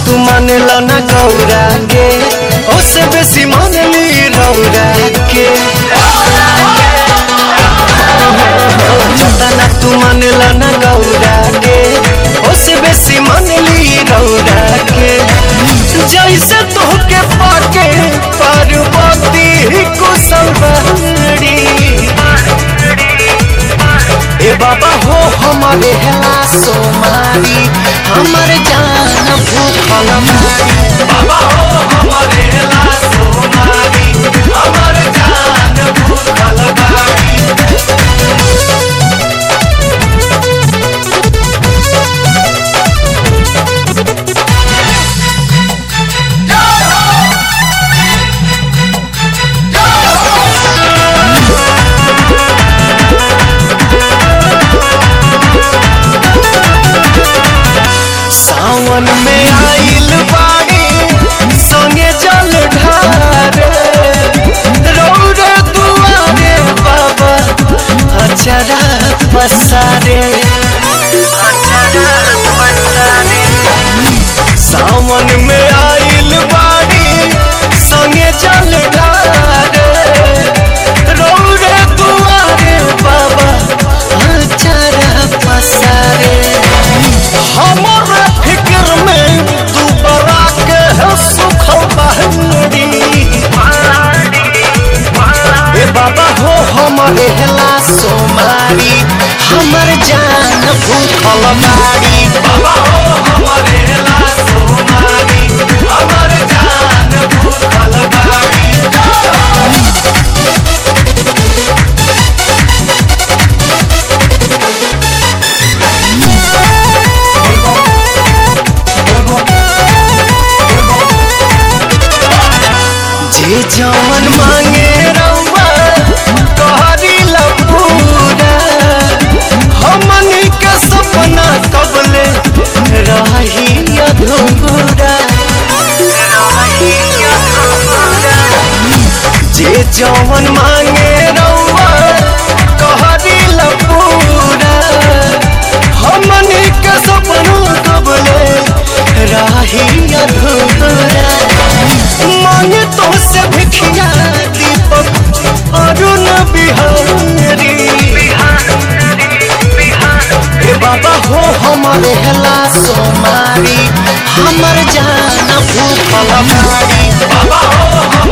तू मानेला ना गौरा के ओसे बेसी मानली रौरा के जतना तू मानेला ना गौरा के ओसे बेसी मानली रौरा के जैसे तोहके पाके पार्वती कुशल बहरी ए बाबा हो हमारे हेला सोमारी हमर जान भूखल मारी बाबा हो हमारे हेला सोमारी हमर जान भूखल मारी सावन में आइल बाड़ी संगे जल ढारे रौरे दुआरे बाबा अचरा पसारे सावन में आइल बाड़ी संगे जल ढारे रौरे दुआरे बाबा अचरा पसारे हमारे फिक्र में तू बरा के है सुखल बहरी ए बाबा हो हमारे हेला सोमारी हमर जान भूखल मारी बाबा हो हमारे हेला सोमारी हमर जान भूखल मारी जे जवन मांगे रउआ कहरी लपूरा हमनी के सपना कबले रही अधूरा जे जवन मांगे रउआ कहरी लपूरा हमनी के सपना कबले रही अधूरा मांगे तो से भिखिया दीपक अरुण बिहारी ए बाबा हो हमारे हेला सोमारी हमर जान भूखल मारी बाबा हो